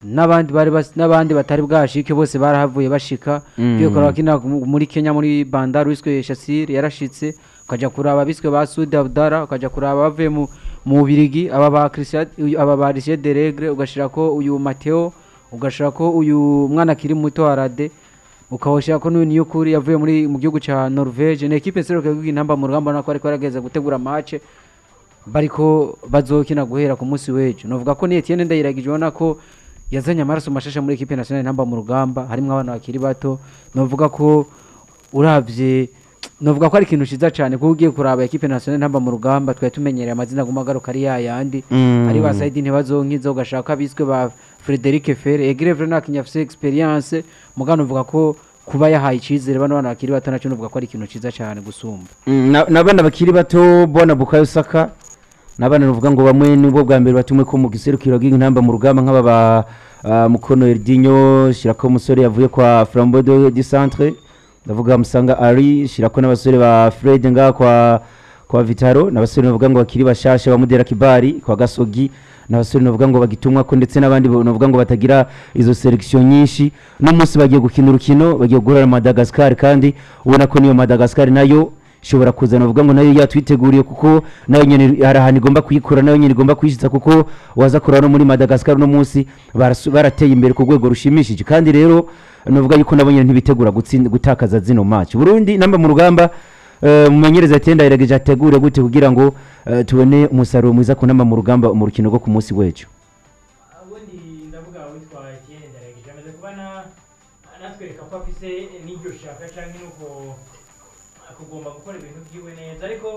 n'abandi bari bas- n'abandi batari bwashike bose barahavuye bashika Mm. iyo kuraba kina mu- muri Kenya muri Bandar wiswe Shassir yarashitse ukaja kuraba biswe ba Sud Abdara ukaja kuraba bavuye mu mu Birigi aba ba Christian uyu- aba ba Richard Deregre ugashirako uyu Mateo ugashirako uyu mwana akiri muto Arade ukawushirako n'uyu Niyukuri yavuye muri mu gihugu ca Norvege ni equipe seruka y'intamba mu rugamba nako ariko yarageze gutegura match bariko bazokina guhera ku munsi w'ejo novuga ko ni Etienne Ndayiragije ubona ko yazanye amaraso mashasha muri equipe nationale ntamba mu rugamba harimo abana bakiri bato novuga ko uravye novuga ko ari ikintu ciza cyane kuko ugiye kuraba equipe nationale ntamba mu rugamba twari tumenyereye amazina aguma agaruka ari yayandi Mm. ari ba Saidi ntibazonkiza ugashaka abiswe ba Frederic Ferre Egrevre nakinya afise experience mugano uvuga ko kuba yahaye icizere bano bana bakiri bato naco novuga ko ari ikintu ciza cyane gusumba Mm, na- n'abana bakiri bato bona bukayo saka n'abana nuvuga ngo bamwe nibwo bwa mbere batumwe ko mu giserukiro bw'intamba mu rugamba nk'aba ba ah, mukono Erdinho shirako umusore yavuye kwa Flambeau de Centre ndavuga musanga ari shirako n'abasore ba Fred nga kwa kwa Vitaro n'abasore bavuga ngo bakiri bashasha bamudera kibari kwa Gasogi n'abasore bavuga ngo bagitumwa ko ndetse n'abandi bavuga ngo batagira izo selection nyinshi no munsi bagiye gukina urukino bagiye guhura na Madagascar kandi ubona ko niyo Madagascar nayo ishobora kuzana bavuga ngo nayo yatwiteguriye kuko nayo nyene hari ahantu igomba kuyikura nayo nyene igomba kuyishitsa kuko waza kuraba no muri Madagascar no munsi barasu- barateye imbere ku rwego rushimishije kandi rero novuga yuko nabo nyene ntibitegura gutsinda gutakaza zino match Burundi namba mu rugamba eh, mumenyereza atenda irageje ategure gute kugira ngo eh, tubone umusaruro mwiza ku namba mu rugamba mu rukino rwo ku munsi w'ejo ubundi ndavuga witwa Etienne Ndayiragije amaze kuba na- anatwereka ko afise n'iryo shaka canke nuko kugomba gukora ibintu byiwe neza ariko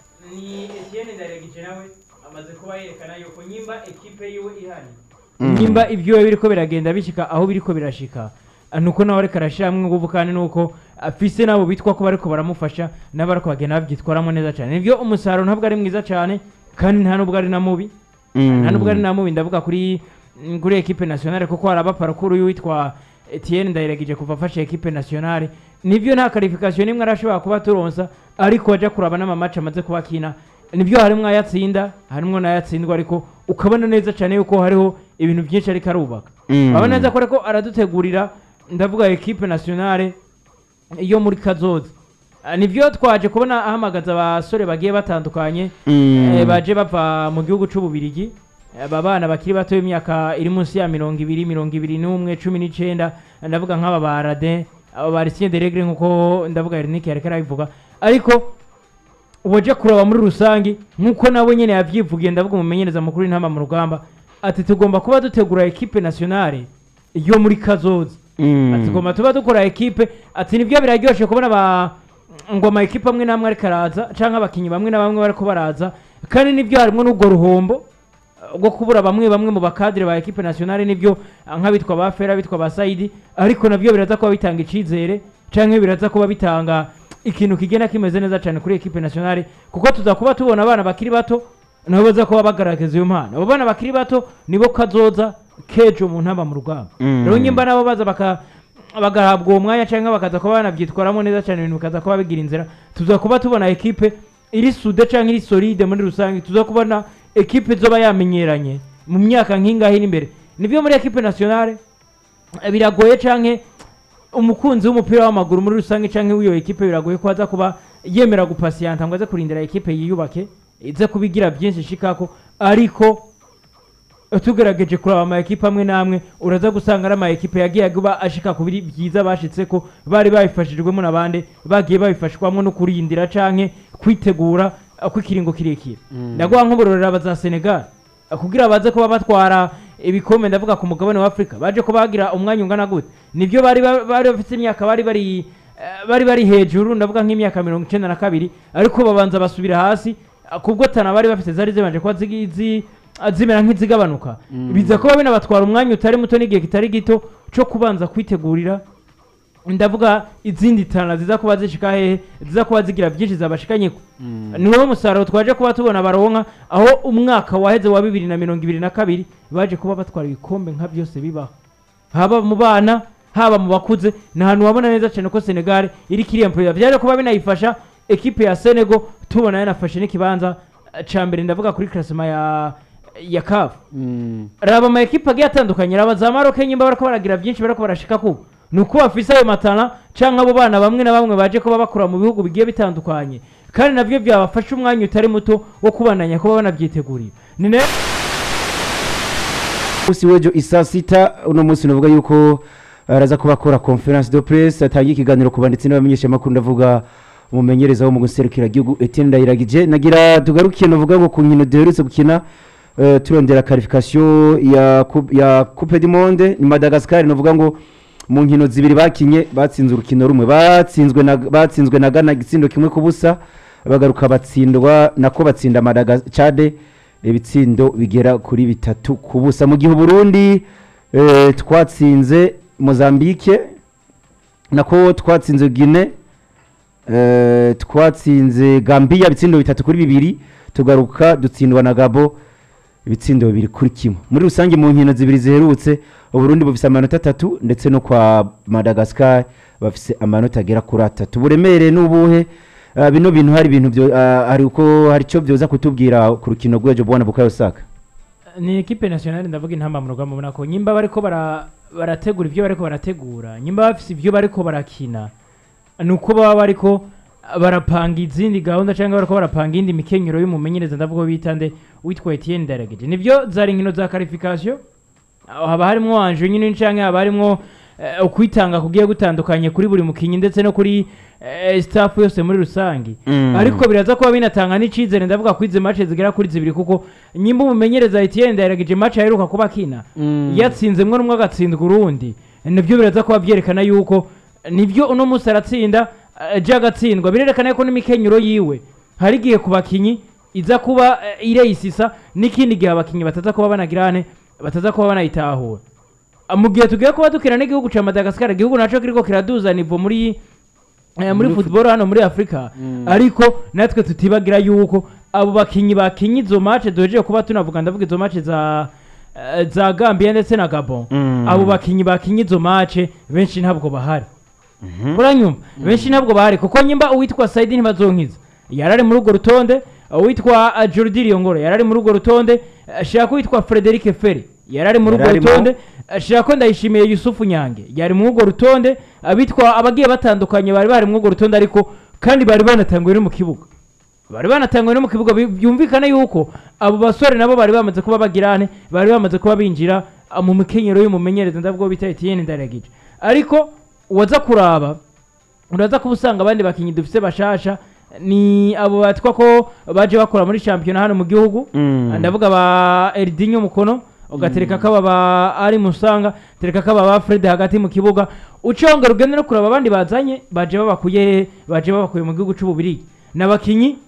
ni Etienne Ndayiragije nawe amaze kuba yerekana yuko nyimba ekipe yiwe ihari nyimba ibyo biriko biragenda bishika aho biriko birashika ah, nuko nawe ariko arashiramwo inguvu kandi nuko afise nabo bitwa ko bariko baramufasha nabo ariko bagenda babyitwaramo neza cyane nibyo umusaruro ntabwo ari mwiza cyane kandi nta nubwo ari na mubi nta nubwo ari na mubi ndavuga kuri mm, kuri ekipe nationale kuko hari abaparakuru y'uwitwa Etienne Ndayiragije kuva afashe ekipe nationale nibyo nta qualification nimwe arashobora kuba turonsa ariko aja kuraba n'amamaci amaze kuba akina nibyo harimwo ayatsinda harimwo n'ayatsindwa ariko ukabona neza cyane yuko hariho ibintu byinshi ariko arubaka Mm. urabona neza ko ariko aradutegurira ndavuga ekipe nationale yo muri kazoza Ah, nibyo twaje kubona ahamagaza abasore bagiye batandukanye Mm. eh, baje bava mu gihugu c'ububirigi aba bana bakiri bato y'imyaka iri munsi ya mirongo ibiri mirongo ibiri n'umwe cumi n'icenda ndavuga nk'aba ba radin aba ba Lucien de Regre nk'uko ndavuga Ernike yareka arabivuga ariko waje kuraba muri rusange nk'uko nawe nyene yavyivugiye ndavuga umumenyereza mukuru w'intama mu rugamba ati tugomba kuba dutegura ekipe nationale yo muri kazoza Mm. ati tugomba tuba dukora ekipe ati nibyo biraryoshe kubona ba ngo ama ekipe amwe n'amwe ariko araza canke abakinyi bamwe na bamwe bariko baraza kandi nibyo harimwo n'ubwo ruhombo uh, rwo kubura bamwe bamwe mu bakadire ba ekipe nationale nibyo uh, nk'abitwa ba fera bitwa ba saidi ariko nabyo biraza kuba bitanga icizere canke biraza kuba bitanga ikintu kigenda kimeze neza cyane kuri ekipe nationale kuko tuza kuba tubona abana bakiri bato nabo baza kuba bagaragaza iyo mpano abo bana bakiri bato nibo kazoza kejo mu ntamba mu rugamba Mm. rero nyimba nabo baza baka bagahabwa uwo mwanya cyangwa bakaza kuba banabyitwaramo neza cyane ibintu bikaza kuba bigira inzira tuza kuba tubona ekipe iri sude cyangwa iri solide muri rusange tuza kubona ekipe zoba yamenyeranye mu myaka nk'ingahe iri imbere nibyo muri ekipe nationale eh, biragoye canke umukunzi w'umupira w'amaguru muri rusange canke w'iyo ekipe biragoye ko aza kuba yemera gupasiyanta ngo aze kurindira ekipe yiyubake ize kubigira byinshi shikako ariko tugerageje kuraba ama ekipe amwe n'amwe uraza gusanga ari ama ekipe yagiye aguba ashika ku biri byiza bashitse ko bari babifashijwemo n'abandi bagiye babifashwamo no kurindira canke kwitegura uh, kw'ikiringo kirekire ndaguha nk'uburorero abaza Senegal uh, kugira baze kuba batwara ibikombe ndavuga ku mugabane wa Afrika baje ko bagira umwanya ungana gute nibyo bari ba- bari bafite imyaka bari bari eh, bari bari hejuru ndavuga nk'imyaka mirongo icenda na kabiri ariko babanza basubira hasi uh, kubwo tana bari bafite zari zibanje kuba zigi- zi- uh, zimera nk'izigabanuka biza kuba binabatwara umwanya utari muto n'igihe kitari gito cyo kubanza kwitegurira ndavuga izindi tana ziza kuba zishika hehe ziza kuba zigira byinshi zabashikanyeko ni wowe musaruro twaje kuba tubona baronka aho umwaka waheze wa bibiri na mirongo ibiri na kabiri baje kuba batwara ibikombe nka byose bibaho haba mu bana haba mu bakuze ni ahantu wabona neza cyane ko senegal iri kiriyempurira byaje kuba binayifasha ekipe ya senego tubona yanafashe n'ikibanza eh, ca mbere ndavuga kuri klasima ya ya kafu Mm. raba ama ekipa agiye atandukanye raba za maroke nyimba bariko baragira byinshi bariko barashika kuba ni uko bafise ayo matana canke abo bana bamwe na bamwe baje kuba bakura mu bihugu bigiye bitandukanye kandi navyo byabafasha umwanya utari muto wo kubandanya kuba banavyiteguriye ni nayo umunsi w'ejo isaa sita uno munsi navuga yuko araza kuba akora conference de presse atangiye ikiganiro ku banditsi n'abamenyeshamakuru ndavuga umumenyereza wo mu guserukira igihugu Etienne Ndayiragije nagira tugarukiye navuga ngo ku nkino duherutse gukina eh, turondera qualification ya coupe- ya Coupe du Monde ni Madagascar navuga ngo mu nkino zibiri bakinye batsinze urukino rumwe batsinzwe na batsinzwe na Ghana igitsindo kimwe ku busa bagaruka batsindwa nako batsinda Madagascar Chade ibitsindo bigera kuri bitatu ku busa mu gihe Burundi eh, twatsinze Mozambique nako twatsinze Guinea eh, twatsinze Gambia ibitsindo bitatu kuri bibiri tugaruka dutsindwa na Gabo ibitsindo bibiri kuri kimwe muri rusange mu nkino zibiri ziherutse uburundi bufise amanota atatu ndetse no kwa madagascar bafise amanota agera kuri atatu uburemere n'ubuhe Ah, bino bintu hari ibintu byo ah, hari uko hari icyo byoza kutubwira ku rukino rw'ejo bwana bukayo saka ni ekipe nationale ndavuga intamba mu rugamba ubona ko nyimba bariko bara barategura ibyo bariko barategura nyimba bafise ibyo bariko barakina ni uko baba bariko barapanga izindi gahunda cyangwa bariko barapanga indi mikenyero y'umumenyereza ndavuga uwo bita nde witwa Etienne Ndarageje nivyo zari inkino za qualification aho haba harimwo anje nyine canke haba harimwo eh, ukwitanga kugiye gutandukanye kuri buri mukinyi ndetse no kuri eh, staff yose muri rusangi Mm. ariko biraza kuba binatanga n'icizere ndavuga ko izi match zigera kuri zibiri kuko nyimba umumenyereza Etienne Ndayiragije match aheruka kuba akina Mm. yatsinzemwe n'umwe agatsindwa urundi nibyo biraza kuba byerekana yuko nibyo uno munsi aratsinda aje agatsindwa birerekana yuko n'imikenyero yiwe hari igihe ku bakinyi iza kuba eh, ireyisisa n'ikindi gihe abakinyi bataza kuba banagirane bataza kuba banayitahura Ah, mu gihe tugiye kuba dukina n'igihugu ca Madagascar igihugu naco kiriko kiraduza nivo muri eh, muri Muri football hano muri Afrika Mm. ariko natwe tutibagira yuko abo bakinyi bakinye izo match duhejeje kuba tunavuga ndavuga izo match za eh, za Gambia ndetse na Gabon Mm. abo bakinyi bakinye izo match benshi ntabwo bahari uranyumva benshi ntabwo bahari kuko nyimba uwitwa Saidi ntibazonkiza yarari muri urwo rutonde uwitwa uh, Jordi Riongoro yarari muri urwo rutonde uh, shaka uwitwa Frederic Ferry yarari muri urwo Yararimo. rutonde uh, shaka ndayishimiye Yusufu Nyange yari muri urwo rutonde abitwa abagiye batandukanye bari bari muri urwo rutonde ariko kandi bari banatanguye no mu kibuga bari banatanguye no mu kibuga bi- byumvikana yuko abo basore nabo bari bamaze kuba bagirane bari bamaze kuba binjira ah, mu mikenyero y'umumenyereza ndavuga bita Etienne Ndaragije ariko waza kuraba uraza kuba usanga abandi bakinyi dufise bashasha ni abo batwa ko baje bakora muri shampiyona hano mu gihugu Mm. ndavuga ba Erdinho Mukono ugatereka kaba ba ari musanga tereka kaba ba Fred hagati mu kibuga uconga rugende no kuraba abandi bazanye baje babakuye hehe? baje babakuye mu gihugu c'ububirigi n'abakinyi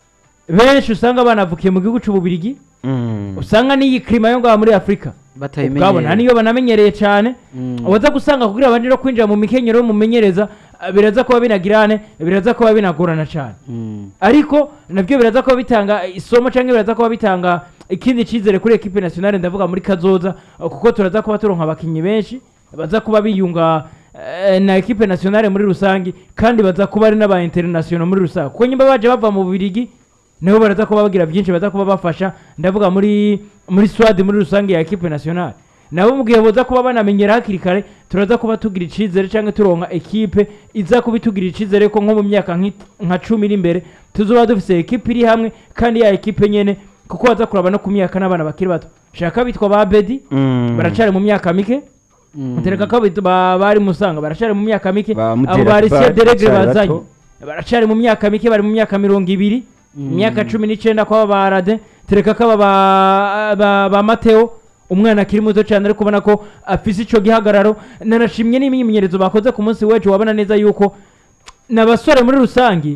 benshi usanga banavukiye mu gihugu c'ububirigi Mm. usanga n'iyi klima yo ngaha muri Afrika batayimenyereye. ubwabo nta niyo banamenyereye cyane Mm. waza gusanga kugira abandi no kwinjira mu mikenyero y'umumenyereza ah, biraza kuba binagirane biraza kuba binagorana cyane Mm. ariko nabyo biraza kuba bitanga isomo cyangwa biraza kuba bitanga ikindi cyizere kuri ekipe nationale ndavuga muri kazoza uh, kuko turaza kuba turonka abakinnyi benshi baza kuba biyunga eh, na ekipe nationale muri rusange kandi baza kuba ari n'aba international muri rusange kuko nyimba baje bava mu Bubiligi nibo baraza kuba bagira byinshi baza kuba bafasha ndavuga muri muri swad muri rusange ya ekipe nationale nabo mu gihe boza kuba banamenyera hakiri kare turaza kuba tugira icizere cyangwa turonka ekipe iza kuba itugira icizere ko nko mu myaka nk'i- nka cumi iri imbere tuzoba dufise ekipe iri hamwe kandi ya ekipe nyene kuko baza kuraba no ku myaka n'abana bakiri bato shaka bitwa ba bedi Mm. baracari mu myaka mike Mm. tereka ko bitu- ba- bari musanga baracari mu myaka mike Ba abo Mutera bari Kibar, deregre baracari bazanye bato. baracari mu myaka mike bari mu myaka mirongo ibiri imyaka cumi n'icenda kwaba ba rade tereka ko aba ba- ba- ba mateo umwana akiri muto cyane ariko ubona ko afise ico gihagararo nanashimye n'imyimenyerezo bakoze ku munsi w'ejo wabona neza yuko n'abasore muri rusange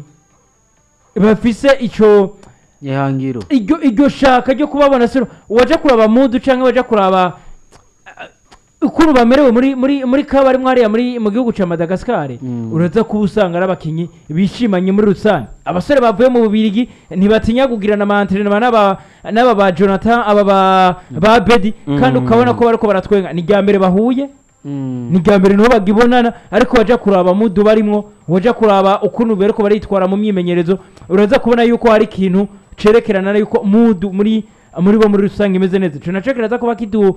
bafise ico ihangiro iryo iryo shaka ryo kubabona sino waje kuraba mudu cyangwa waje kuraba uh, ukuntu bamerewe muri muri muri kabari mwariya muri mu gihugu ca Madagascar Mm. uraza kuba usanga ari abakinyi bishimanye muri rusange abasore bavuye mu bubirigi ntibatinya kugirana amantrenema n'aba n'aba ba Jonathan aba ba ba Bedi kandi Mm. ukabona ko bariko baratwenga ni rya mbere bahuye Mm. ni bwa mbere niho bagibonana ariko wajya kuraba mudu barimwo wajya kuraba ukuntu bariko baritwara mu myimenyerezo uraza kubona yuko hari ikintu cerekerana na yuko mudu muri muri bo muri rusange imeze neza ico naco kiraza kuba kidu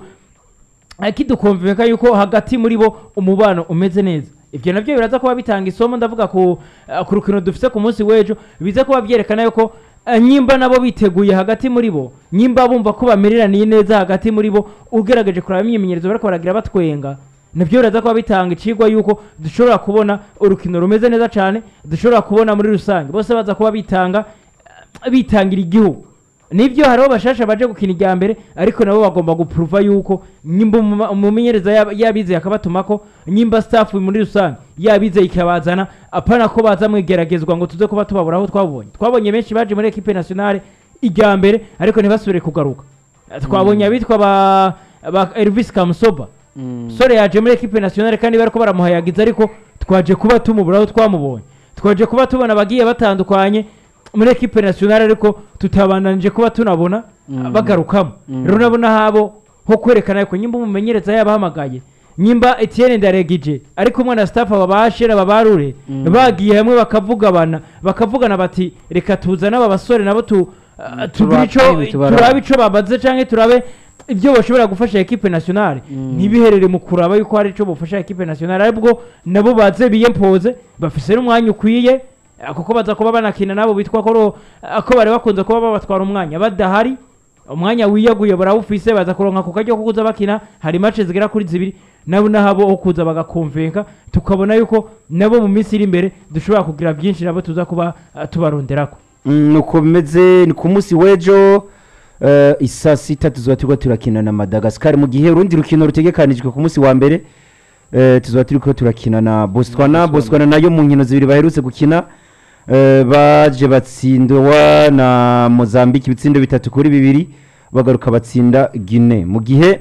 eh, kidukonveka yuko hagati muri bo umubano umeze neza ivyo navyo biraza kuba bitanga isomo ndavuga ku eh, ku rukino dufise ku munsi w'ejo biza kuba vyerekana yuko eh, nyimba nabo biteguye hagati muri bo nyimba bumva ko bamereraniye neza hagati muri bo ugerageje kuraba imyimenyerezo bariko baragira batwenga nabyo biraza kuba bitanga icigwa yuko dushobora kubona urukino rumeze neza cane dushobora kubona muri rusange bose baza kuba bitanga eh, bitangira igihugu nibyo hariho bashasha baje gukina irya mbere ariko nabo bagomba gupuruva yuko nyimba umuma- umumenyereza yab- yabizeye akabatumako nyimba staff muri rusange yabizeye ikabazana apana ko baza mwigeragezwa ngo tuze kuba tubabura aho twabonye twabonye benshi baje muri equipe nationale irya mbere ariko ntibasubire kugaruka twabonye abitwa ba, ba Elvis Kamusoba sore yaje muri equipe nationale kandi bariko baramuhayagiza ariko twaje kuba tumubura aho twamubonye twaje kuba tubona abagiye batandukanye muri equipe nationale ariko tutabandanije kuba tunabona bagarukamo rero nabona habo ho kwerekana yuko nyimba umumenyereza yabahamagaye nyimba Etienne Ndaregije ariko umwana staff aba bashira babarure bagiye hamwe bakavugabana bakavugana bati reka tuzane aba basore nabo tu ah, tugire ico Turabe, tubarabe. turabe ico babaze canke turabe ibyo bashobora gufasha equipe nationale ntibiherere mu kuraba yuko hari ico bufasha equipe nationale aribwo nabo baze biyempoze bafise n'umwanya ukwiye eh, kuko baza kuba banakina nabo bitwa ko ro- eh, ko bari bakunze kuba babatwara umwanya badahari umwanya wiyaguye barawufise baza kuronka ku karyo ko kuza bakina hari match zigera kuri zibiri nabo nahabo ho kuza bagakonvenka tukabona yuko nabo mu minsi iri imbere dushobora kugira byinshi nabo tuza kuba eh, tubaronderako Mm, nuko bimeze ni ku munsi w'ejo eh, isaa sita tuzoba turiko turakina na madagascar mu gihe urundi rukino rutegekanijwe ku munsi wa mbere eh, tuzoba turiko turakina na botswana botswana nayo mu nkino zibiri baherutse gukina eh, baje batsindwa na mozambique ibitsindo bitatu kuri bibiri bagaruka batsinda guine mu gihe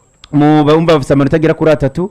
mu bumva bafise amanota agera kuri atatu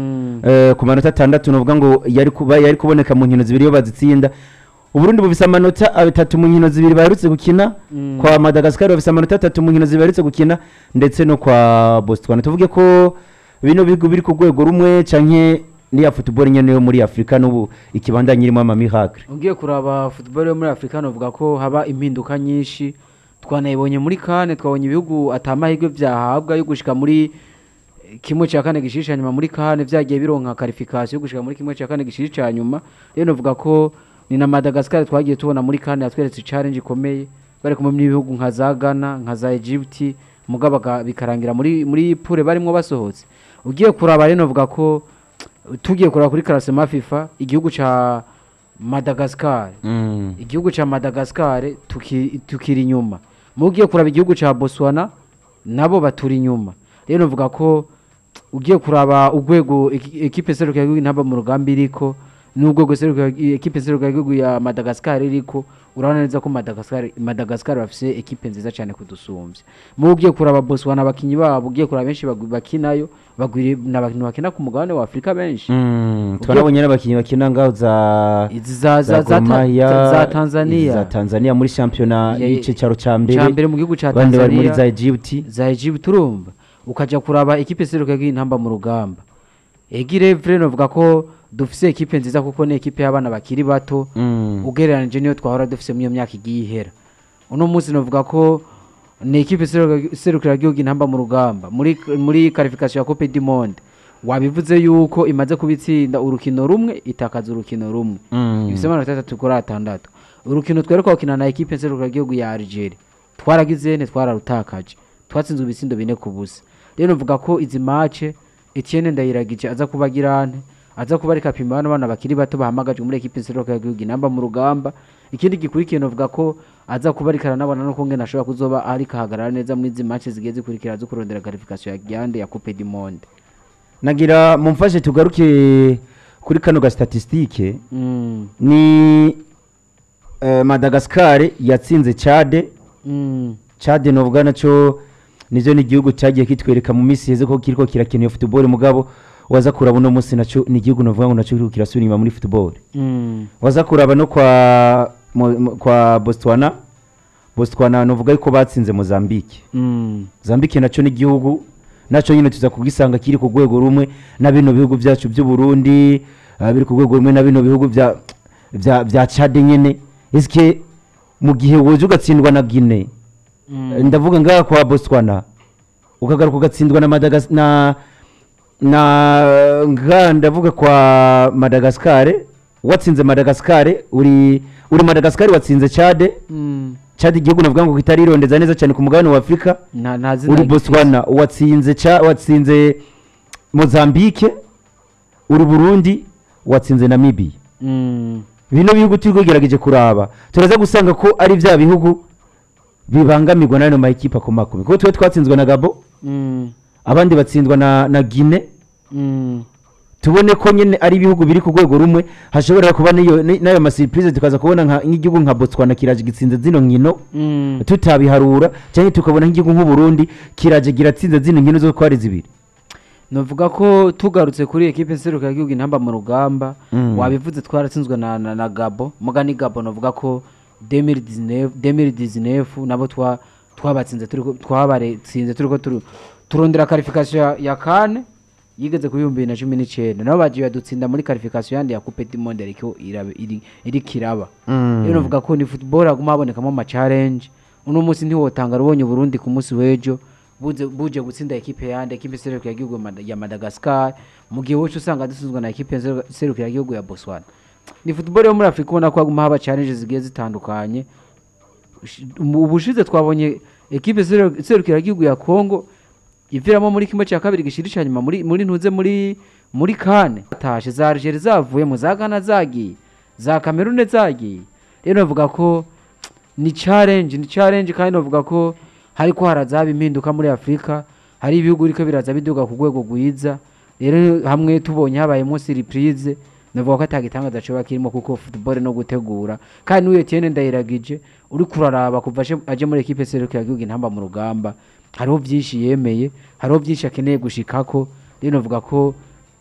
Eh, ku manota atandatu nuvuga ngo yari kuba yari kuboneka mu nkino zibiri iyo bazitsinda uburundi bufise amanota atatu mu nkino zibiri baherutse gukina Mm. kwa madagascar bafise amanota atatu mu nkino zibiri baherutse gukina ndetse no kwa botswana tuvuge ko bino bihugu biri ku rwego rumwe canke niya football nyene yo muri afurika n'ubu ikibandanya irimo amamiracle ugiye kuraba football yo muri afurika novuga ko haba impinduka nyinshi twanayibonye muri kane twabonye ibihugu atamahirwe byahabwa yo gushika muri eh, kimwe cya kane gishirisha nyuma muri kane byagiye bironka karifikasiyo yo gushika muri kimwe cya kane gishirisha nyuma rero novuga ko ni na madagascar twagiye tubona muri kane yatweretse challenge ikomeye bari kumwe n'ibihugu nka za ghana nka za egypt mugabo baga- bikarangira muri muri pure barimo basohotse ugiye kuraba rero novuga ko tugiye kuraba kuri karasema fifa igihugu ca madagascar mm. igihugu cya madagascar tuki- tukiri inyuma mu ugiye kuraba igihugu cya botswana nabo baturi inyuma rero novuga ko ugiye kuraba urwego eki- ekipe seruka y'igihugu ntaba mu rugamba iriko n'urwego seruka ekipe seruka y'igihugu ya madagascar iriko urabona neza ko madagascar madagascar bafise ekipe nziza cyane kudusumbya mu ugiye kuraba botswana abakinyi babo ugiye kuraba benshi bagwi- bakinayo bagwiriye n'abantu bakina ku mugabane wa afurika benshi Mm. twarabonye n'abakinnyi bakina ngaho za izi za za za Gor ta- Mahia, za- za izi tanzania za tanzania muri shampiyona Ya- y'icicaro ca mbere cya mbere mu gihugu cya abandi bari muri za tanzania egypt za Egypt urumva ukajya kuraba ekipe seruka y'intamba mu rugamba egire vre novuga ko dufise ekipe nziza kuko ni ekipe y'abana bakiri bato Mm. ugereranije niyo twahora dufise muri iyo myaka igiye ihera uno munsi novuga ko ni ekipe seruka- serukira igihugu intamba mu rugamba muri muri qualification ya Coupe du Monde wabivuze yuko imaze kubitsinda urukino rumwe itakaza urukino rumwe Mm. ibise amanota atatu kuri atandatu urukino twereka gukina na ekipe nserukira igihugu ya Algeria twaragize ne twararutakaje twatsinzwe ibitsindo bine ku busa rero novuga ko izi mace Etienne Ndayiragije aza kuba girante aza kuba ariko apima bano bana bakiri bato bahamagajwe muri ekipe nserukira igihugu inamba mu rugamba ikindi gikurikiye novuga ko aza kuba ariko aranabona no kungena ashobora kuzoba ariko ahagarara neza muri izi mace zigiye zikurikira zo kurondera qualification ya Giande ya Coupe du Monde nagira mumfashe tugaruke kuri kano ga statistique mm. ni eh, madagascar yatsinze chade Mm. chade novuga naco nivyo ni igihugu cyagiye kitwereka mu minsi heze ko kiriko kirakina iyo football mugabo waza kuraba uno munsi naco ni igihugu novuga ngo naco kiriko kirasubira inyuma muri football Mm. waza kuraba no kwa mo- mo- kwa botswana botswana novuga yuko batsinze mozambique Mm. zambike naco ni igihugu naco nyine tuza kugisanga kiri ku rwego rumwe na bino bihugu byacu by'u Burundi ah, biri ku rwego rumwe na bino bihugu bya bya bya Chad nyene eske mu gihe woje ugatsindwa na Guinea Mm. ndavuga ngaha kwa botswana ukagaruka ugatsindwa na madagas na na nga ndavuga kwa madagascar watsinze madagascar uri uri madagascar watsinze chade Mm. chade igihugu navuga ngo kitarirondeza neza cyane ku mugabane wa afurika nta nta zina uri gifise. botswana watsinze cha watsinze mozambique uri burundi watsinze namibia Mm. bino bihugu turi kugerageje kuraba turaza gusanga ko ari bya bihugu bibangamirwa n'ayo mayikipe akomakomeye kuko twe twatsinzwe na gabo Mm. abandi batsindwa na, na gine Mm. tubone ko nyine ari ibihugu biri ku rwego rumwe hashobora kuba n'iyo- ni- n'ayo masiripurize tukaza kubona nka- nk'igihugu nka botswana kiraje gitsinze zino nkino Mm. tutabiharura cyangwa tukabona nk'igihugu nk'uburundi kiraje kiratsinze zino nkino zo ko ari zibiri novuga ko tugarutse kuri ekipe nseruka y'igihugu intamba mu rugamba Mm. wabivuze twaratsinzwe na, na, na gabo muga ni gabo novuga ko 2019 2019 nabo twa twabatsinze turiko twabaretsinze turiko turu- turondera qualification ya, ya kane yigeze ku bihumbi bibiri na cumi n'icyenda nabo bagiye badutsinda muri qualification yandi ya coupe du monde ariko irabe- iri iri kiraba rero novuga ko ni football haguma habonekamo ama challenge uno munsi ntiwotanga rubonye Burundi ku munsi w'ejo buze buje gutsinda ekipe yande ekipe seruka y'igihugu Mada- ya Madagascar mu gihe wowe usanga dusuzwa na ekipe seruka- seruka y'igihugu ya Botswana ni football yo muri Afrika ubona ko haguma haba challenges zigiye zitandukanye Ushi- mu- ubushize twabonye ekipe seru- serukira y'igihugu ya Congo iviramo muri kimwe cya kabiri gishirishanya nyuma muri muri ntuze muri muri kane tashe za Algeria zavuye mu za Ghana zagiye za Cameroon zagiye rero navuga ko ni challenge ni challenge kandi navuga ko hariko harazaba impinduka muri Afrika hari ibihugu biriko biraza biduga ku rwego rwiza rero hamwe tubonye habayemo surprise navuga ko atagitangaza coba kirimo kuko football no gutegura kandi n'uyu Etienne Ndayiragije uri kuraraba kuva aje- aje muri equipe seruka yagihugu intamba mu rugamba hariho byinshi yemeye hariho byinshi akeneye gushikako rero navuga ko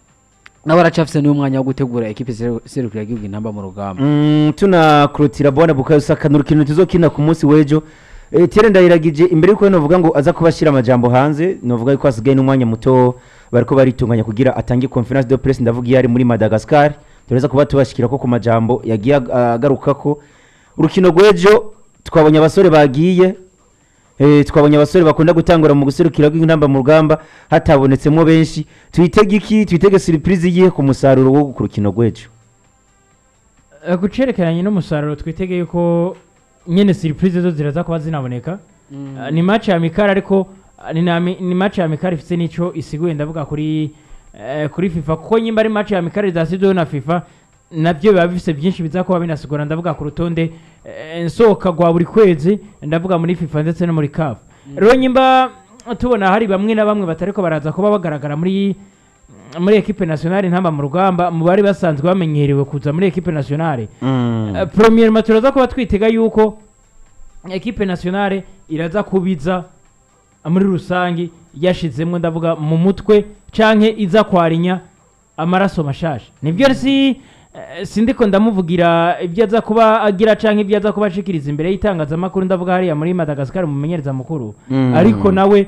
nawe aracafise n'umwanya wo gutegura equipe seru- seruka yagihugu intamba mu rugamba Mm, tunakurutira bwana bukayo saka ni urukino tuzokina ku munsi w'ejo Eh, Etienne ndayiragije imbere yuko novuga ngo aza kuba ashyira amajambo hanze novuga yuko hasigaye n'umwanya muto bariko baritunganya kugira atange conference de presse ndavuga iyo ari muri madagascar tureza kuba tubashikira ko ku majambo yagiye ag- agaruka ko urukino rw'ejo twabonye abasore bagiye Eh, twabonye abasore bakunda gutangura mu guserukira rw'intamba mu rugamba hatabonetsemo benshi twitege iki twitege surprise yihe ku musaruro wo ku rukino rw'ejo Eh, ku cerekeranye n'umusaruro twitege yuko nyene surprise zo ziraza kuba zinaboneka Eh, ni match ya mikari ariko eh, ni na mi- ni match ya mikari ifite n'ico isiguye ndavuga kuri eh, kuri FIFA kuko nyimba ari match ya mikari zasizweho na FIFA nabyo biba bifise byinshi biza kuba binasigura ndavuga ku rutonde eh, nsohoka rwa buri kwezi ndavuga muri FIFA ndetse no muri CAF rero nyimba tubona hari bamwe na bamwe batariko baraza kuba bagaragara muri muri equipe nationale ntamba mu rugamba mu bari basanzwe bamenyerewe kuza muri equipe nationale Mm. Uh, premièrement turaza kuba twitega yuko equipe nationale iraza kubiza muri rusangi yashizemwo ndavuga mu mutwe canke iza kwarinya amaraso mashasha nivyo si eh, sindiko ndamuvugira ibyo aza kuba agira canke ibyo aza kuba ashikiriza imbere y'itangazamakuru ndavuga hariya muri madagascar mu menyereza mukuru Mm. ariko nawe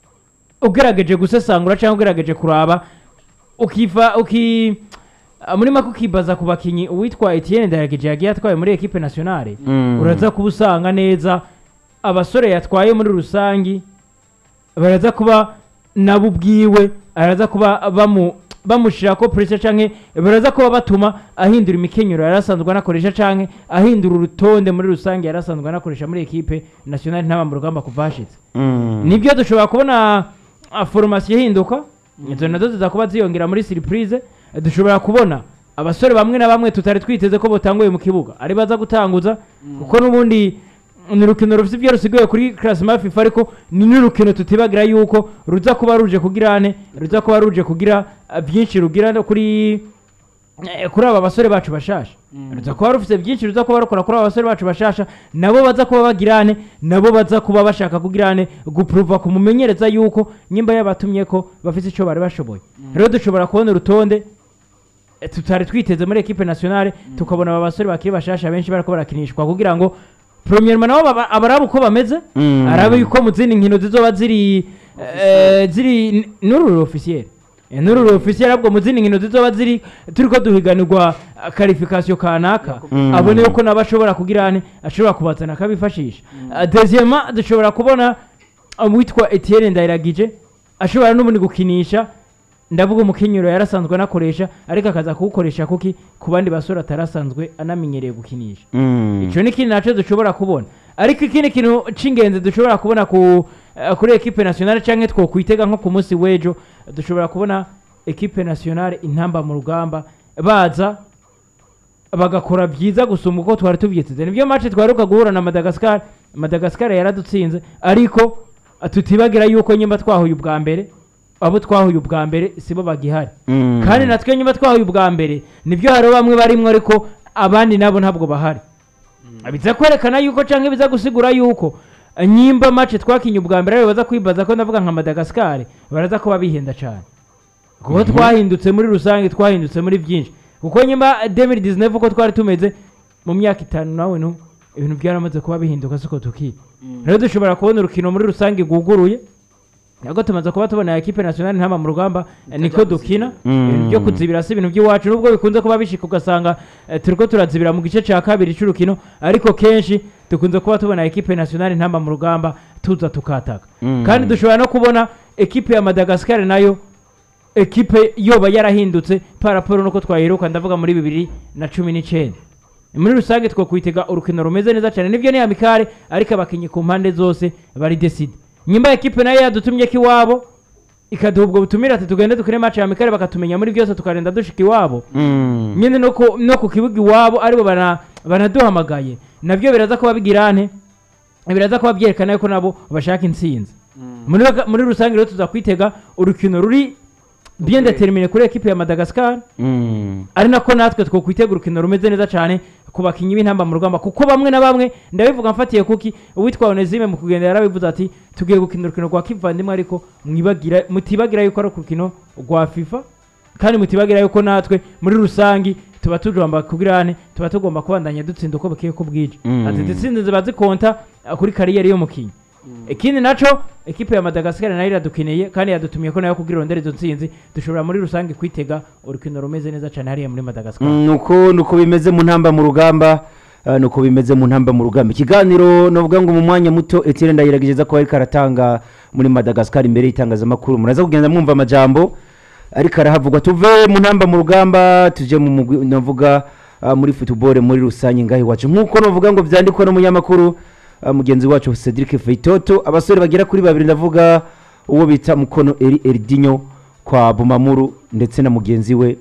ugerageje gusesangura cyangwa ugerageje kuraba ukiva uki ah, muri make ukibaza ku bakinyi uwitwa Etienne Ndayagije yagiye atwaye muri equipe nationale Mm. uraza kuba usanga neza abasore yatwaye muri rusangi baraza kuba nabo ubwiwe araza kuba bamu bamushira ko pressure canke baraza kuba batuma ahindura imikenyero yari asanzwe anakoresha canke ahindura urutonde muri rusange yari asanzwe anakoresha muri equipe nationale ntaba mu rugamba kuva hashitse Mm. nibyo dushobora kubona ah, formation ihinduka izo nazo ziza kuba ziyongera muri surprise Eh, dushobora kubona abasore bamwe na bamwe tutari twiteze ko botanguye mu kibuga ari baza gutanguza kuko n'ubundi ni urukino rufite ibyo rusigaye kuri classement FIFA ariko ni n'urukino tutibagira yuko ruza kuba ruje kugira ane ruza kuba ruje kugira ah, byinshi rugira no kuri eh, kuri aba basore bacu bashasha ruza kuba rufite byinshi ruza kuba rukora kuri aba basore bacu bashasha nabo baza kuba bagirane nabo baza kuba bashaka kugirane gupuruva kumumenyereza yuko nyimba yabatumye ko bafite icyo bari bashoboye rero dushobora kubona urutonde eh, tutari twiteze muri equipe nationale tukabona aba basore bakiri bashasha benshi bariko barakinishwa kugira ngo premièrement nabo baba- abarabe uko bameze Mm. arabe yuko mu zindi nkino zizoba ziri eh, ziri n- n'uru officiel Eh, n'uru ofisiye arabwo mu zindi nkino zizoba ziri turiko duhiganirwa karifikasiyo kanaka Mm. abone yuko nabo ashobora kugira ane ashobora kubazana akabifashisha Ah, deuxièmement dushobora kubona uwitwa Etienne Ndayiragije ashobora n'ubundi gukinisha ndavuga umukenyero yarasanzwe anakoresha ariko akaza kuwukoresha kuki ku bandi basore atarasanzwe anamenyereye gukinisha Mm. icyo ni ikindi nacyo dushobora kubona ariko ikindi kintu cy'ingenzi dushobora kubona ku eh, kuri ekipe nationale cyangwa twokwitega nko ku munsi w'ejo dushobora kubona ekipe nationale intamba mu rugamba baza bagakora byiza gusumba uko twari tubyiteze nibyo match twaheruka guhura na madagascar madagascar yaradutsinze ariko eh, tutibagira yuko nyuma twahuye ubwa mbere abo twahuye ubwa mbere sibo bagihari Mm. kandi natwe nyuma twahuye ubwa mbere nibyo hari bamwe barimwo ariko abandi nabo ntabwo bahari biza kwerekana yuko cyangwa biza gusigura yuko eh, nyimba match twakinye ubwa mbere aribo baza kwibaza ko ndavuga nka madagascar baraza kuba bihenda cyane kuko twahindutse muri rusange twahindutse muri byinshi kuko nyuma 2019 uko twari tumeze mu myaka itanu nawe nu ibintu byaramaze kuba bihinduka siko tuki rero dushobora kubona urukino muri rusange rwuguruye nabwo tumaze kuba tubona ekipe nationale ntama mu rugamba eh, niko dukina Mm. ibintu byo kuzibira si ibintu by'iwacu nubwo bikunze kuba bishika ugasanga eh, turiko turazibira mu gice cya kabiri cy'urukino ariko kenshi dukunze kuba tubona ekipe nationale ntama mu rugamba tuza tukataka Mm. kandi dushobora no kubona ekipe ya madagascar nayo ekipe yoba yarahindutse paraporo nuko twayiruka ndavuga muri bibiri na cumi n'icyenda muri rusange twakwitega urukino rumeze neza cyane nibyo ni amikare ariko abakinnyi ku mpande zose bari deside nyuma ekipe nayo yadutumye ko iwabo ikaduha ubwo butumire ati tugende dukine match ya amikare bakatumenya muri byose tukarenda dushika iwabo Mm. nyine no ku no ku kibuga iwabo aribo bana- banaduhamagaye nabyo biraza kuba bigirane biraza kuba byerekana yuko nabo bashaka intsinzi muri muri rusange rero tuza kwitega urukino ruri bien determiné kuri ekipe ya madagascar Mm. ari nako natwe twokwitega urukino rumeze neza cyane ku bakinnyi b'intamba mu rugamba kuko bamwe na bamwe ndabivuga mfatiye kuki uwitwa onezime mu kugenda yarabivuze ati tugiye gukina urukino rwa kivandimwe ariko mwibagira mutibagira yuko ari urukino rwa fifa kandi mutibagira yuko natwe muri rusange tuba tugomba kubirane tuba tugomba kubandanya dutsinda uko bukeye ko bwije Mm. ati dutsinze ziba zikonta uh, kuri kariyeri y'umukinnyi ikindi naco ekipe ya madagascar nayo iradukeneye kandi yadutumiye ko nayo kugira irondere izo ntsinzi dushobora muri rusange kwitega urukino rumeze neza cyane hariya muri madagascar Mm, nuko nuko bimeze mu ntamba mu rugamba ah, nuko bimeze mu ntamba mu rugamba ikiganiro novuga ngo mu mwanya muto Etienne ndayirageza ko ariko aratanga muri Madagascar imbere y'itangazamakuru muraza kugenda mwumva amajambo ariko arahavugwa tuve mu ntamba mu rugamba tuje mu mugwi novuga ah, muri football muri rusange ngaho iwacu nkuko novuga ngo vyandikwa n'umunyamakuru ah, mugenzi wacu Cedric Feitoto abasore bagera kuri babiri ndavuga uwo bita mukono Eri Erdinho kwa Bumamuru ndetse na mugenzi we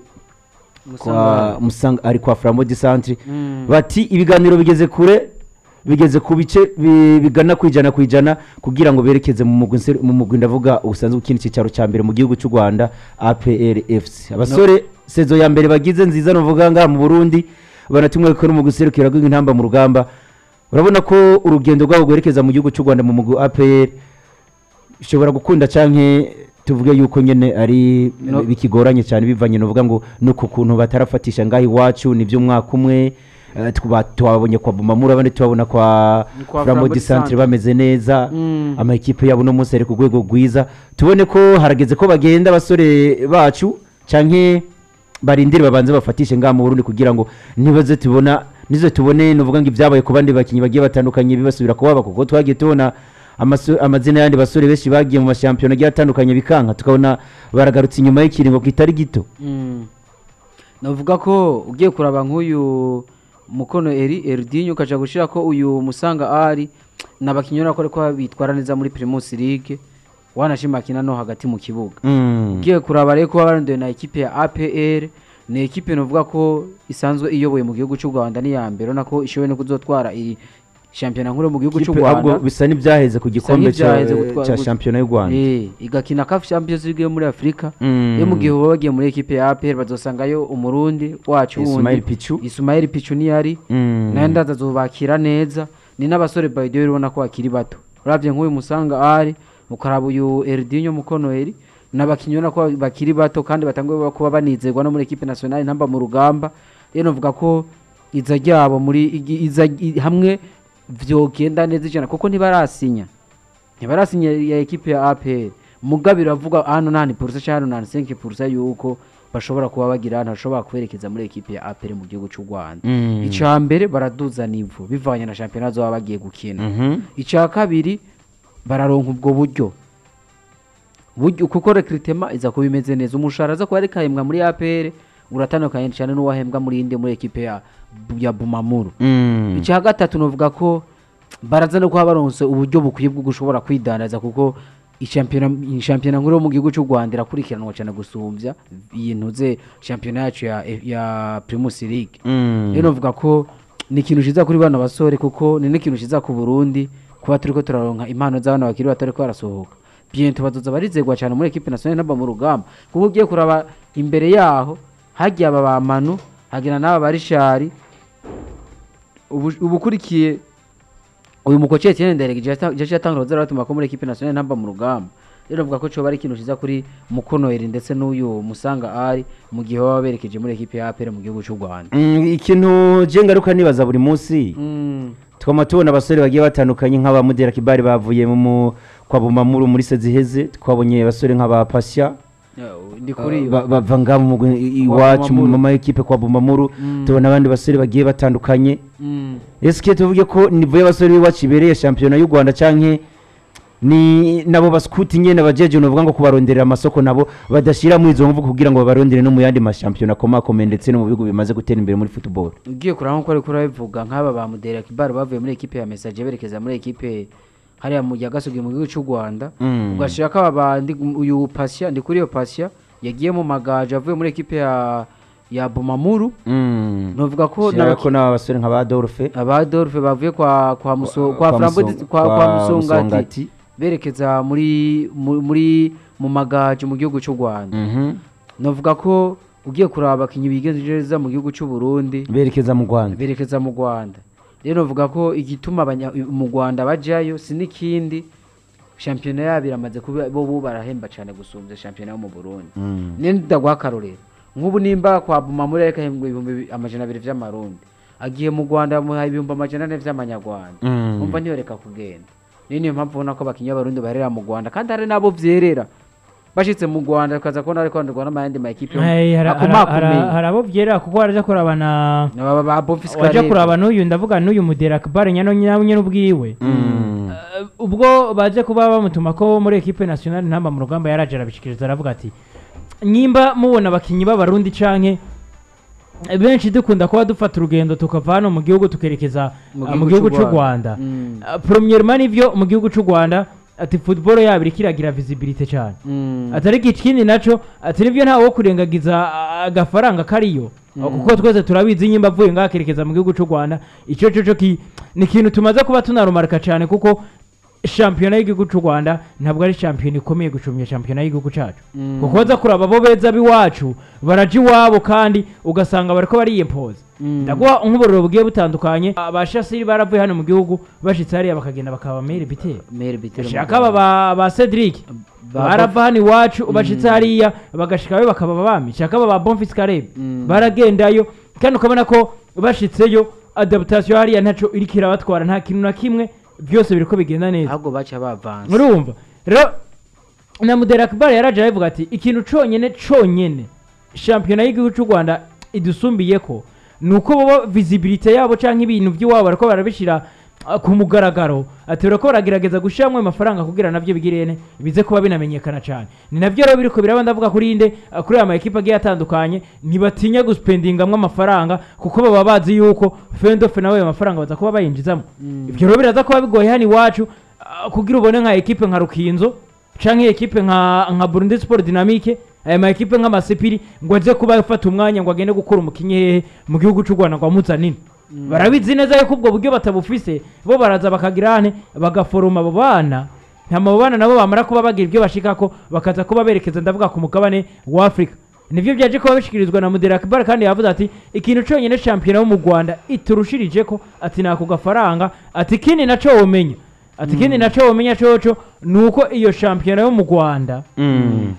kwa musanga ari kwa Flambeau du Centre Mm. bati ibiganiro bigeze kure bigeze ku bice bi- bigana ku ijana ku ijana kugira ngo berekeze mu mugwi nse- mu mugwi ndavuga usanzwe ukina icyicaro cya mbere mu gihugu cy'u Rwanda APR FC abasore sezo ya mbere bagize nziza novuga ngaha mu Burundi banatumwe ko n'umugwi serukira intamba mu rugamba urabona ko urugendo rwabo rwerekeza mu gihugu cy'u Rwanda mu mugwi APR ushobora gukunda canke tuvuge yuko nyene ari No. bikigoranye cyane bivanye novuga ngo nuko kuntu batarafatisha ngaho iwacu nivyo umwaka umwe eh, tuba- twabonye kwa Bumamura abandi tubabona kwa Ni kwa Flambeau Flambeau du du Centre Centre. bameze neza Mm. amakipe yabo no munsi ari ku rwego rwiza tubone ko harageze ko bagenda abasore bacu canke barindire babanze bafatishe ngaha mu Burundi kugira ngo nibaze tubona nizo tubone nuvuga ngo ibyabaye ku bandi bakinyi bagiye batandukanye bibasubira kubaba kuko twagiye tubona amaso- amazina y'andi basore benshi bagiye mu mashampiyona agiye atandukanye bikanka tukabona baragarutse inyuma y'ikiringo kitari gito Mm. navuga ko ugiye kuraba nk'uyu mukono eri eridinyo ukaja gushira ko uyu musanga ari n'abakinnyi urabona ko ariko bitwara neza muri primus league wanashima akina no hagati mu kibuga Mm. ugiye kuraba rero kuba barondoye na ekipe ya APR ni ekipe novuga ko isanzwe iyoboye mu gihugu cy'u Rwanda ni ya mbere urabona ko ishoboye no kuzotwara iyi shampiyona nkuru yo mu gihugu cy'u Kipe ahubwo Rwanda bisa n'ibyaheze ku gikombe cya n'ibyaheze gutwara- cya shampiyona y'u Rwanda Eh, igakina CAF Champions League yo muri Afrika Mm. yo mu gihe baba bagiye muri ekipe ya APR bazosangayo umurundi wacu Ismail wundi Pichu Ismail Pichu niyari Mm. nayo ndaza zubakira neza ni n'abasore by the way ubona ko bakiri bato uravye nk'uyu musanga ari ukaraba uyu Erdinho Mukonoeri n'abakinnyi ubona ko bakiri bato kandi batanguye kuba banizerwa no muri ekipe nationale ntamba mu rugamba rero novuga ko iza ryabo muri igi- iza i- hamwe vyogenda neza ijana kuko ntibarasinya ntibarasinya ya ekipe ya APR muga biravuga hano nani purusa cyangwa hano nani senke purusa yuko bashobora kuba bagira ahantu bashobora kwerekeza muri ekipe ya apere mu gihugu cy'u rwanda Mm. icya mbere baraduza nivu bivanye na shampiyona baba bagiye gukina Mhm. icya kabiri bararonka ubwo buryo buryo kuko rekiritema iza kuba imeze neza umushahara aza kuba ariko ahembwa muri apr uratandukanye cyane n'uwahembwa muri indi muri ekipe ya, ya bumamuru Mm. icya gatatu nuvuga ko baraza no kuba baronse uburyo bukwiye bwo gushobora kwidandaza kuko ishampiyona ishampiyona nkuru yo mu gihugu cy'u rwanda irakurikiranwa cyane gusumbya iyi ntuze shampiyona yacu ya, ya primus league Mm. rero novuga ko ni ikintu cyiza kuri bano basore kuko ni n'ikintu cyiza ku burundi kuba turi ko turaronka impano z'abana bakiri batari ko barasohoka biento bazoza barizegwa cyane muri ekipe nationale naba mu rugamba kuko ugiye kuraba imbere yaho hagiye aba ba manu hagira n'aba barishari ubu- ubukurikiye uyu mukoci Etienne Nderege jaje yatangura zara batuma ko muri ekipe nationale namba mu rugamba rero novuga ko cyo bari ikintu cyiza kuri Mukonoeri ndetse n'uyu Musanga ari mu gihe baba berekeje muri ekipe ya APR mu gihugu cy'u Rwanda Mm, ikintu je ngaruka nibaza buri munsi twama tubona abasore bagiye batandukanye nk'abamudera kibari bavuye mu mu- kwa bumamuru muri seziheze twabonye abasore nk'aba pasya ndi kuri ba- bava ngaha mu mugwi i- iwacu mu Bumamuru. mama ekipe kwa bumamuru Mm. tubona abandi basore bagiye batandukanye Mm. eske tuvuge ko nivo y'abasore b'iwacu ibereye shampiyona y'u rwanda canke ni nabo baskuti nyene bajeje novuga ngo kubaronderera amasoko nabo badashira muri izo mvugo kugira ngo babarondere no mu yandi mashampiyona akomakomeye ndetse no mu bihugu bimaze gutera imbere muri football ugiye kureba nk'uko ariko urabivuga nk'aba ba Mudera Kibar bavuye muri ekipe ya Message berekeza muri ekipe hariya mu Yagasugi mu gihugu cy'u Rwanda Mm. ugashira ko aba bandi uyu Pasya ndi kuri iyo Pasya yagiye mu magaje avuye muri ekipe ya ya Bumamuru Mm. novuga ko Shira n'abaki- ko n'aba basore nka ba Adolphe aba Adolphe bavuye kwa kwa Muso Kwa- kwa kwa Flambo Muso- kwa kwa kwa Musongati Musongati. berekeza muri mu- muri mu magaje mu gihugu cy'u Rwanda Mhm. novuga ko ugiye kuraba abakinnyi bigenza mu gihugu cy'u Burundi berekeza mu rwanda berekeza mu Rwanda rero novuga ko igituma abanya- mu Rwanda bajyayo si n'ikindi shampiyona yabo iramaze kuba bo bo barahemba cyane gusumbya shampiyona yo mu Burundi Mm. nindagwa akarorero nk'ubu nimba kwa Bumamuri ariko ahembwa ibihumbi bi- amajana abiri vy'amarundi agiye mu Rwanda bamuha ibihumbi amajana ane vy'amanyarwanda Mm. umva ntiyoreka kugenda niyo niyo mpamvu ubona ko abakinnyi b'abarundi baherera mu Rwanda kandi hari n'abo vyerera bashitse mu Rwanda bakaza kubona ariko bandurwa n'amayandi ma ekipe yo- Eh, hari- hari- akomakomeye hari- hari abo byera kuko waraja kurabana Aba ba Bonfils waja Karebe. kuraba n'uyu ndavuga n'uyu mudera akbar nyano nyawe nyene ubwiwe Mm. Eh, ubwo baje kuba bamutuma ko muri ekipe nationale ntamba mu rugamba yaraje arabishikiriza aravuga ati nyimba mubona abakinyi b'abarundi canke eh, benshi dukunda kuba dufata urugendo tukava hano mu gihugu tukerekeza Mu ah, mu gihugu gihugu c'u c'u Rwanda. rwanda Mm. Ah, premièrement nivyo mu gihugu c'u rwanda ati football yabo iriko iragira visibility cyane Mm. atari ikindi naco ati nibyo ntawe wo kurengagiza ah, agafaranga kariyo Mm. kuko twese turabizi nyimba avuye ngaho akerekeza mu gihugu c'u rwanda ico coco ki ni ikintu tumaze kuba tunarumarika cyane kuko shampiyona y'igihugu c'u rwanda ntabwo ari shampiyona ikomeye gucumya shampiyona y'igihugu cacu Mm. kuko baza kuraba abo beza b'iwacu baraja iwabo kandi ugasanga bariko bariyempoza Mm. ndaguha nk'uburiro bugiye butandukanye abashasiri baravuye hano mu gihugu bashitse hariya bakagenda bakaba meri bitero Maire Bitero shaka aba ba- ba cedric Ba- barava hano iwacu bashitse hariya bagashikayo bakaba abami shaka aba ba bonfis karebe Mm. baragendayo kandi ukabona ko bashitseyo adaptation hariya ntaco iriko irabatwara nta kintu na kimwe byose biriko bigenda neza ahubwo baca bavanze urumva rero na mudera akbar yaraje aravuga ati ikintu conyene conyene shampiyona y'igihugu cy'u rwanda idusumbiye ko ni uko bo visibility yabo canke ibintu by'iwabo bariko barabishira ah, ku mugaragaro ati barako baragerageza gushiramwo ayo mafaranga kugira navyo bigirene bize kuba binamenyekana cane ni navyo rero biriko biraba ndavuga kuri inde ah, kuri aya ma ekipe agiye atandukanye ntibatinya guspendingamwo amafaranga kuko baba bazi yuko fendofe nawe ayo mafaranga baza kuba bayinjizamo ivyo rero biraza kuba bigoye hano iwacu ah, kugira ubone nka ekipe nka rukinzo canke ekipe nka nka Burundi Sport Dynamique aya ma ekipe nk'amasipiri ngo aze kuba afata umwanya ngo agende gukora umukinyi hehe mu gihugu c'u Rwanda ngo amuzanine barabizi neza yuko ubwo buryo batabufise bo baraza bakagira hane bagaforoma abo bana ntama abo bana nabo bamara kuba bagira ibyo bashikako bakaza kuba berekeza ndavuga ku mugabane wa Afrika nivyo byaje kuba bishikirizwa na Mudera Akbar kandi yavuze ati ikintu conyene shampiyona yo mu Rwanda iturushirije ko ati nako gafaranga ati kindi naco womenya ati kindi naco womenya coco nuko iyo shampiyona yo mu Rwanda Mm.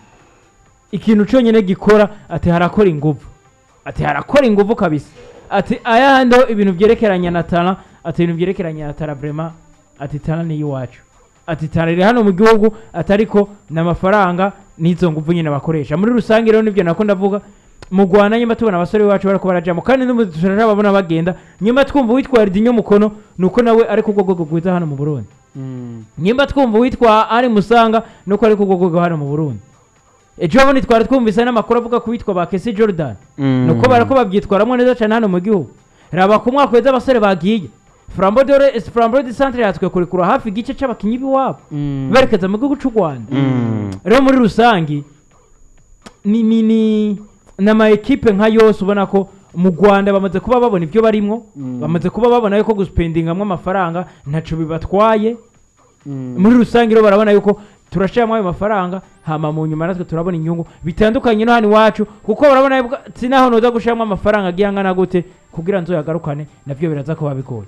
ikintu conyene gikora ati harakora inguvu ati harakora inguvu kabisa ati ayahandi ho ibintu vyerekeranye na tara ati ibintu vyerekeranye na tara vrema ati tara ni iwacu ati tarire hano mu gihugu atariko n'amafaranga n'izo nguvu nyine bakoresha muri rusange rero nibyo nako ndavuga mu Rwanda nyuma tubona abasore bacu bariko barajamo kandi n'ubu turababona bagenda nyuma twumva witwa Ridinyo Mukono nuko nawe ari ku rwego rwiza hano mu Burundi Mm. nyimba twumva witwa ari musanga nuko ari ku rwego hano mu Burundi ejo bundi twari twumvise n'amakuru avuga ku witwa ba Kesi Jordan Mm. nuko barako babyitwaramo neza cyane hano mu gihugu raba ku mwaka weza abasore bagiye Flambeau de Flambeau de Centre yatwe kurekura hafi igice c'abakinyi b'iwabo Mm. berekeza mu gihugu c'u Rwanda Mm. rero muri rusange ni ni ni n'ama ekipe nka yose ubona ko mu Rwanda bamaze kuba babona ibyo barimwo Mm. bamaze kuba babona yuko guspendingamwo amafaranga ntaco bibatwaye Mm. muri rusange rero barabona yuko turashiramo ayo mafaranga hama mu nyuma natwe turabona inyungu bitandukanye no hano iwacu kuko barabona yuko sinaho noza gushiramo amafaranga agiye angana gute kugira nzoyagarukane navyo biraza kuba bigoye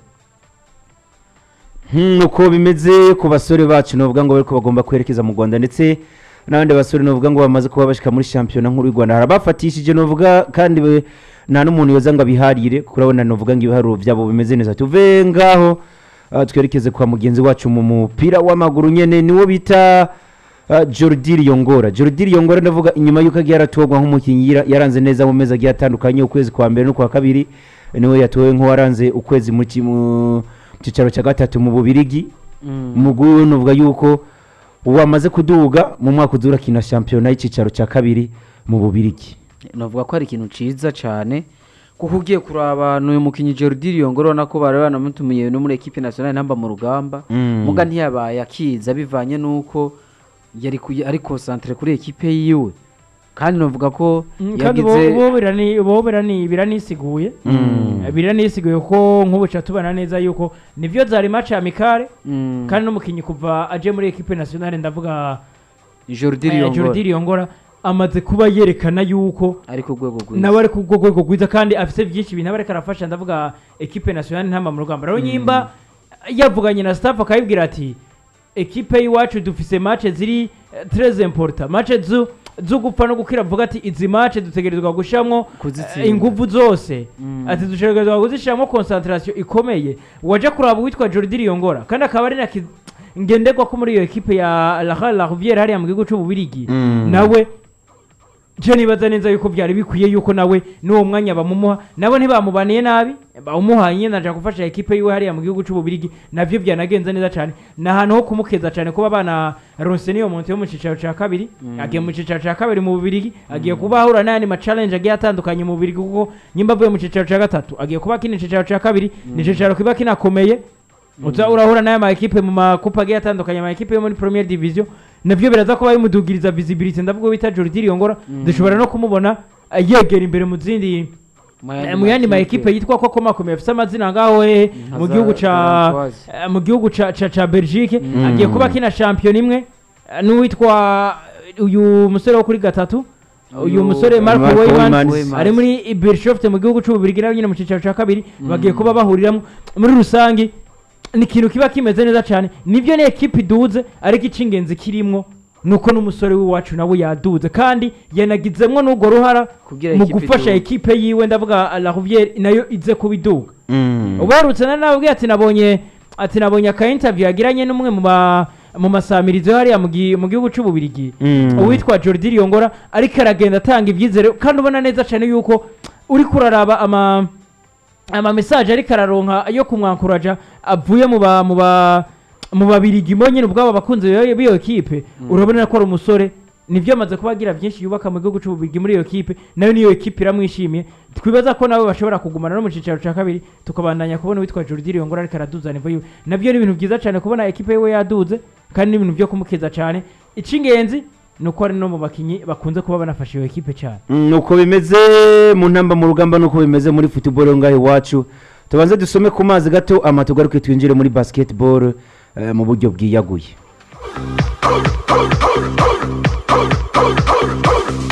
Hmm, uko bimeze ku basore bacu novuga ngo bariko bagomba kwerekeza mu Rwanda ndetse n'abandi basore novuga ngo bamaze kuba bashika muri shampiyona nkuru y'u Rwanda harabafatishije novuga kandi we- nta n'umuntu yoza ngo abiharire kuko urabona novuga ngo ibiharuro vyabo bimeze neza tuve ngaho ah, twerekeze kwa mugenzi wacu mu mupira w'amaguru nyene niwo bita uh, Jordi Yongora Jordi Yongora ndavuga inyuma yuko agiye aratorwa nk'umukinnyi yara- yaranze neza mu mezi agiye atandukanye ukwezi kwa mbere no kwa kabiri niwe yatowe nk'uwaranze ukwezi mu ki- mu cyicaro cya gatatu mu Bubirigi Mm. umugwi we nuvuga yuko wamaze kuduga mu mwaka uzura kina shampiyona y'icicaro cya kabiri mu Bubirigi navuga ko ari ikintu ciza cyane kuko ugiye kuraba n'uyu mukinnyi Jordi Yongoro urabona ko bari banamutumiye no muri equipe nationale namba mu rugamba Mm. muga ntiyabaye akiza bivanye n'uko yari kuyi- ari concentre kuri equipe yiwe kandi navuga ko kandi yagize bo birani bo birani biranisiguye Mm. Eh, biranisiguye ko nk'ubu ca tubona neza yuko nivyo zari match amicale Mm. kandi n'umukinnyi kuva aje muri equipe nationale ndavuga Jordi eh, Yongoro Jordi Yongora amaze kuba yerekana yuko ari ku rwego rwiza nawe ari ku rwego rwiza kandi afite byinshi ibintu aba ariko arafasha ndavuga ekipe nationale ntama mu rugamba rero nyimba yavuganye na staff akayibwira ati ekipe y'iwacu dufise match ziri eh, très important match zu zo gupfa no gukira avuga ati izi match dutegerezwa gushiramwo Kuzitsinda. eh, inguvu zose Mm. ati dutegerezwa kuzishiramwo concentration ikomeye waje kuraba uwitwa Jordi Yongora kandi akaba ari na ki- ngenderwa ko muri iyo ekipe ya La La Rivière hariya mu gihugu c'ububirigi Mm. nawe je nibaza neza yuko byari bikwiye yuko nawe n'uwo mwanya bamumuha nabo ntibamubaniye nabi bawumuhaye nyine aja gufasha ekipe yiwe hariya mu gihugu c'ububirigi navyo byanagenze neza cyane ni ahantu ho kumukeza cyane kuba bana ronse niyo muntu yo mu cicaro ca kabiri agiye mu cicaro ca kabiri mu bubirigi agiye kuba ahura n'ayandi ma challenge agiye atandukanye mu bubirigi kuko nyimba avuye mu cicaro ca gatatu agiye kuba kino cicaro ca kabiri ni cicaro kiba kinakomeye uza urahura n'aya ma ekipe mu makupa agiye atandukanye ama ekipe yo muri première division navyo biraza kuba bimudugiriza visibility ndavuga bita Jordi Yongora dushobora no kumubona eh, yegera imbere mu zindi eh, mu yandi ma ekipe yitwa ko komakomeye afite amazina ngaho hehe nka mu za gihugu ca Françoise. eh, mu gihugu ca ca, ca Belgique agiye kuba kina champion imwe eh, n'uwitwa uyu musore wo kuri gatatu uyu Uyu musore Marco Marco Weymans Weymans. ari muri Beershofte mu gihugu c'ububirigi nawe nyine mu cicaro ca kabiri bagiye kuba bahuriramo muri rusange ni ikintu kiba kimeze neza cyane nibyo ni ekipe iduze ariko icy'ingenzi kirimwo nuko n'umusore w'iwacu nawe yaduze kandi yanagizemwo n'urwo ruhara Kugira mu ekipe gufasha iduge. ekipe yiwe ndavuga La Rivière nayo ize kuba iduga Mm. ubarutse na nawe ubwiye ati nabonye ati nabonye aka interview yagiranye n'umwe mu ma mu masamirizo hariya mu gi- mu gihugu c'ububirigi Mm. uwitwa Jordi Yongora ariko aragenda atanga ibyizere kandi ubona neza cyane yuko uri kuraraba ama ama message ariko araronka yo kumwankuraja avuye mu ba mu ba mu babirigi mo nyine ubwabo abakunzi b'iyo b'iyo ekipe urabona ko ari umusore nibyo amaze kuba agira byinshi yubaka mu gihugu c'ububirigi muri iyo ekipe nayo niyo ekipe iramwishimiye twibaza ko nawe bashobora kugumana no mu cicaro ca kabiri tukabandanya kubona uwitwa Jordi Yongora ariko araduza nivo yiwe nabyo ni ibintu byiza cyane kubona ekipe yiwe yaduze kandi ni ibintu byo kumukeza cyane icy'ingenzi ni uko ari no mu bakinyi bakunze kuba banafasha iyo ekipe cyane Mm, uko bimeze mu ntamba mu rugamba nuko bimeze muri football ngaho iwacu tubanze dusome ku mazi gato ama tugaruke twinjire muri basketball eh, mu buryo bwiyaguye